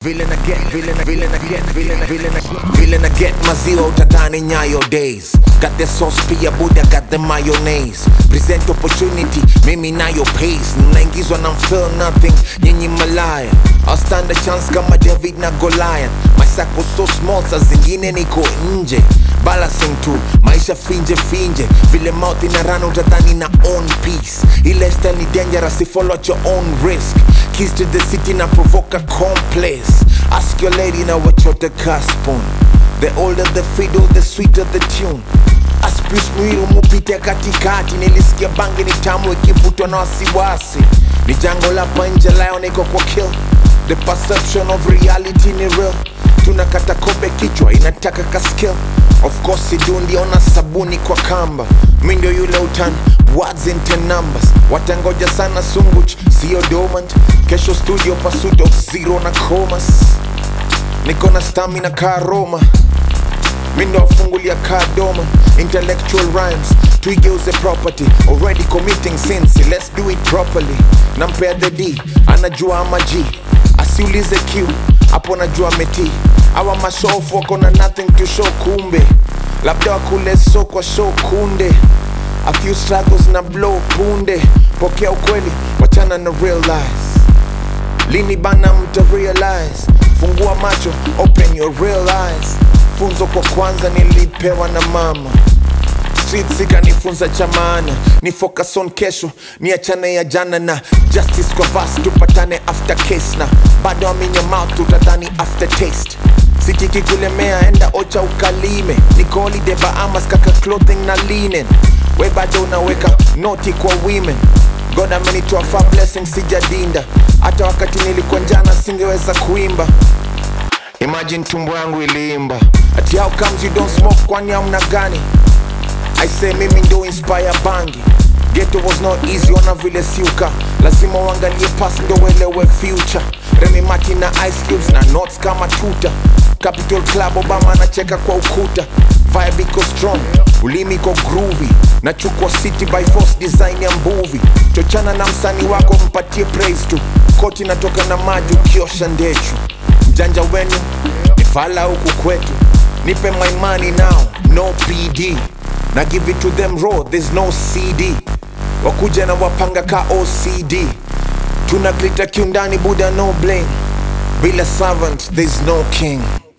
Vile na get, vile na vile na get, vile na vile na vile na get maziwa utadhani nyayo days. Got the sauce pia buda, got the mayonnaise. Present opportunity, mimi nayo pace. Mnaingizwa na feel nothing, nyinyi malaya. I'll stand a chance kama David na Goliath. My circle so small, saa zingine niko nje. Balancing tu, maisha finje finje. Vile mouth inarana utadhani na own peace. Ile style ni dangerous, follow at your own risk. Keys to the city na provoke a complex. Ask your lady now what you're the cusp on. The older the fiddle, the sweeter the tune. Aspis mwiru mupite katikati, nilisikia bangi ni tamu ikivutwa na wasiwasi. Ni jango la panje layo niko kwa kill. The perception of reality ni real. Tunakata kobe kichwa inataka ka skill. Of course sidundi ona sabuni kwa kamba. Mi ndio yule utani words into numbers. Watangoja sana sunguch, sio dormant. Kesho studio pursuit of zero na comas. Niko na stamina ka Roma Mindo afungulia ka doma Intellectual rhymes Tuigeuze property Already committing sins Let's do it properly Nampea the D Anajua ama G Asiulize Q Hapo najua meti Awa mashofu wako na nothing to show kumbe Labda wakule so kwa show kunde A few struggles na blow punde Pokea ukweli Wachana na real lies Lini bana mta realize Fungua macho, open your real eyes Funzo kwa kwanza nilipewa na mama Streets ikanifunza cha maana Ni focus on kesho, ni achane ya jana na Justice kwa verse, tupatane after case na Bado I'm in your mouth, utadhani after taste Sitiki kulemea, enda ocha ukalime Niko holiday Bahamas, kaka clothing na linen We bado unaweka noti kwa women God amenitoa far blessing sijadinda hata wakati nilikuwa njana singeweza kuimba imagine tumbo yangu iliimba ati how comes you don't smoke kwani amna gani I say mimi ndo inspire bangi Ghetto was not easy ona vile siuka lazima uangalie past ndo uelewe future Remy Martin na Ice Cubes na notes kama tuta Capital Club Obama anacheka kwa ukuta Vibe iko strong, ulimi iko groovy Nachukua city by force design ya mbuvi Chochana na msanii wako mpatie praise tu Koti natoka na maji ukiosha ndechu Mjanja wenu ni fala huku kwetu Nipe my money now, no PD na give it to them raw, there's no CD Wakuja na wapanga ka OCD Tunaglita kiundani buda no blame Bila servant, there's no king